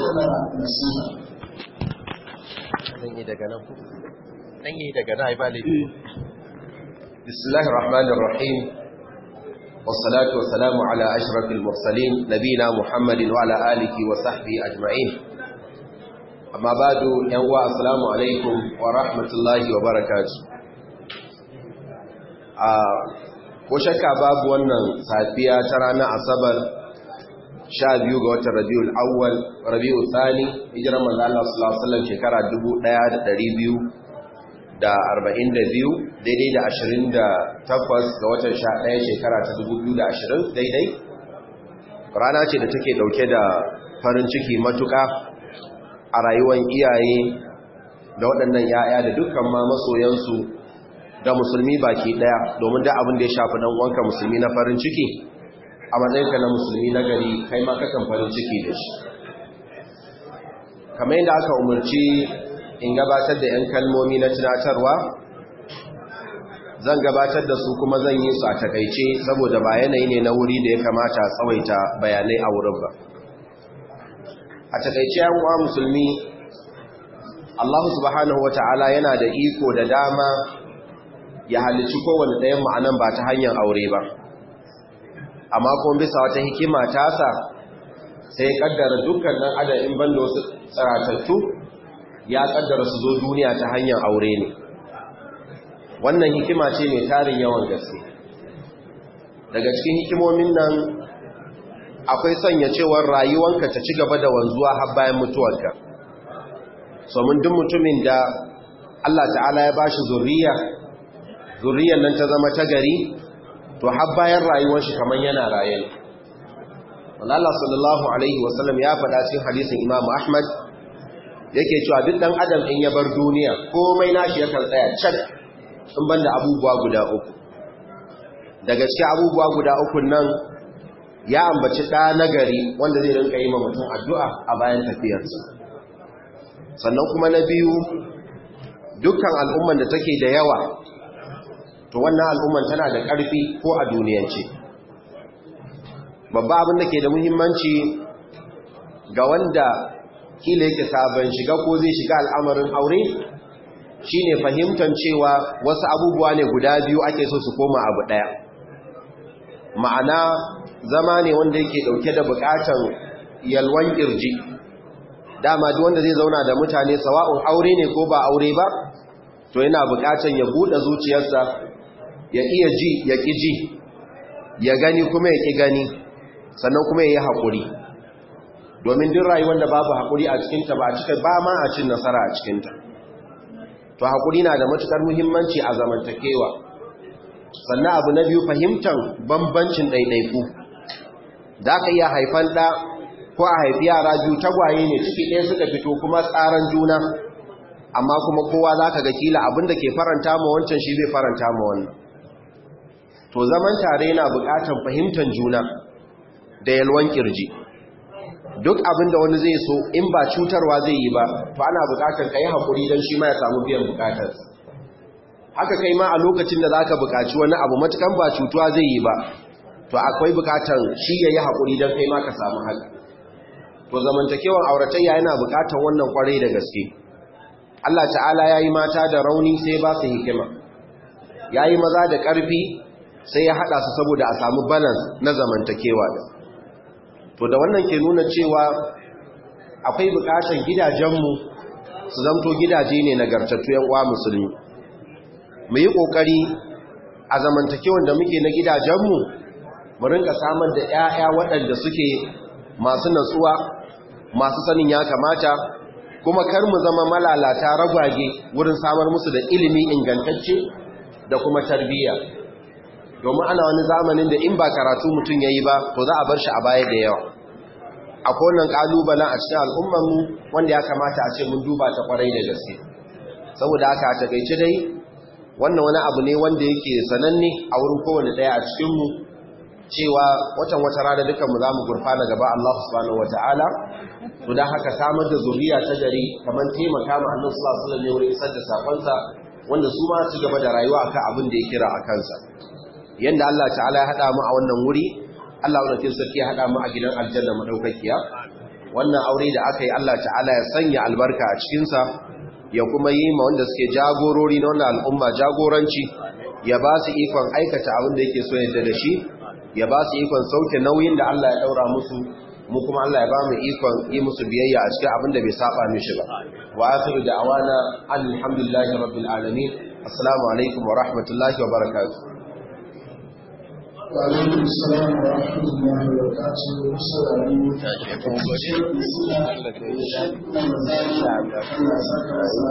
kammala nasiha zan yi daga nan ku dan yi daga nan ai ba laifi bismillahir rahmanir rahim wassalatu wassalamu ala ashrafil mursalin nabina muhammadin wa ala alihi wa sahbihi ajma'in amma badu yan uwa assalamu alaikum wa rahmatullahi wa barakatuh a ko shakka babu wannan safiya ta ranar asabar sha biyu ga watan rabiul awwal rabiul thani hijiran manzo Allah sallallahu alaihi wasallam shekara 1242 daidai da 28 ga watan 11 shekara ta 2020 daidai rana ce da take dauke da farin ciki matuka a rayuwar iyaye da waɗannan yaya da dukkan ma masoyansu da musulmi baki daya domin da abin da ya shafi dan uwanka musulmi na farin ciki a matsayinka na musulmi na gari kai ma kakan farin ciki da shi kamar yadda aka umarci in gabatar da 'yan kalmomi na tunatarwa zan gabatar da su kuma zan yi su a takaice saboda ba yanayi ne na wuri da ya kamata tsawaita bayanai a wurin ba a takaice yan uwa musulmi Allah subhanahu wata'ala yana da iko da dama ya halicci kowane ɗayan ma'anan ba ta hanyar aure ba amma kuma bisa wata hikima tasa sai ya kaddara dukkan nan adadin banda wasu tsaratattu ya kaddara su zo duniya ta hanyar aure ne wannan hikima ce mai tarin yawan gaske daga cikin hikimomin nan akwai sanya cewar rayuwanka ta ci gaba da wanzuwa har bayan mutuwarka somin duk mutumin da Allah ta'ala ya bashi zuriya zuriyar nan ta zama ta gari to har bayan rayuwar shi kaman yana raye ne Allah sallallahu alaihi wasallam ya faɗa cikin hadisin Imam Ahmad yake cewa duk dan adam in ya bar duniya komai nashi yakan tsaya cak in banda abubuwa guda uku daga cikin abubuwa guda uku nan ya ambaci ɗa nagari wanda zai rinka yi ma mutum addu'a a bayan tafiyarsa sannan kuma na biyu dukkan al'umman da take da yawa to wannan al'umman tana da ƙarfi ko a duniyance babba abin da ke da muhimmanci ga wanda kila yake sabon shiga ko zai shiga al'amarin aure shine fahimtar cewa wasu abubuwa ne guda biyu ake so su koma abu ɗaya ma'ana zama ne wanda yake ɗauke da buƙatan yalwan ƙirji dama duk wanda zai zauna da mutane sawa'un aure ne ko ba aure ba to yana buƙatan ya buɗe zuciyarsa ya iya ji ya ƙi ji ya gani kuma ya ƙi gani sannan kuma ya yi haƙuri domin duk rayuwar da babu haƙuri a cikinta ba a cika ba ma a cin nasara a cikinta to haƙuri na da matuƙar muhimmanci a zamantakewa sannan abu na biyu fahimtar bambancin ɗaiɗaiku za ka iya haifan ɗa ko a haifi yara biyu tagwaye ne ciki ɗaya suka fito kuma tsaran juna amma kuma kowa za ka ga kila abinda ke faranta ma wancan shi zai faranta ma wannan to zaman tare yana buƙatar fahimtar juna da yalwan kirji duk abinda wani zai so in ba cutarwa zai yi ba to ana buƙatar ka yi haƙuri don shi ma ya samu biyan buƙatar haka kai ma a lokacin da za ka buƙaci wani abu matukan ba cutuwa zai yi ba to akwai buƙatar shi ya yi haƙuri don kai ma ka samu haka to zamantakewar auratayya yana buƙatar wannan ƙwarai da gaske Allah ta'ala ya yi mata da rauni sai ba su hikima ya yi maza da ƙarfi sai ya haɗa su saboda a samu balance na zamantakewa da to da wannan ke nuna cewa akwai buƙatar gidajenmu su zamto gidaje ne nagartattu yan uwa musulmi mu yi ƙoƙari a zamantakewan da muke na gidajenmu mu rinka samar da 'ya'ya waɗanda suke masu natsuwa masu sanin ya kamata kuma kar mu zama malalata ragwage wurin samar musu da ilimi ingantacce da kuma tarbiyya domin ana wani zamanin da in ba karatu mutum ya yi ba to za a bar shi a baya da yawa akwai wannan kalubalen a cikin al'ummarmu wanda ya kamata a ce mun duba ta kwarai da gaske saboda haka a takaice dai wannan wani abu ne wanda yake sananne a wurin kowane ɗaya a cikinmu cewa watan wata rana dukanmu za mu gurfana gaba Allah subhanahu wa ta'ala to don haka samar da zuriya ta gari kamar taimaka ma annan sallallahu alaihi wasallam wurin isar da sakonsa wanda su ma su gaba da rayuwa akan abin da ya kira a kansa yanda Allah ta'ala ya hada mu a wannan wuri Allah wadda sarki ya hada mu a gidan aljanna madaukakiya wannan aure da aka yi Allah ta'ala ya sanya albarka a cikinsa ya kuma yi ma wanda suke jagorori na wannan al'umma jagoranci ya ba su ikon aikata abin da yake so yadda da shi ya ba su ikon sauke nauyin da Allah ya daura musu mu kuma Allah ya ba mu ikon yi musu biyayya a cikin abin da bai saba mishi ba wa akhiru da'wana alhamdulillahi rabbil alamin assalamu alaikum wa rahmatullahi wa barakatuh وعليكم السلام ورحمة الله وبركاته السلام عليكم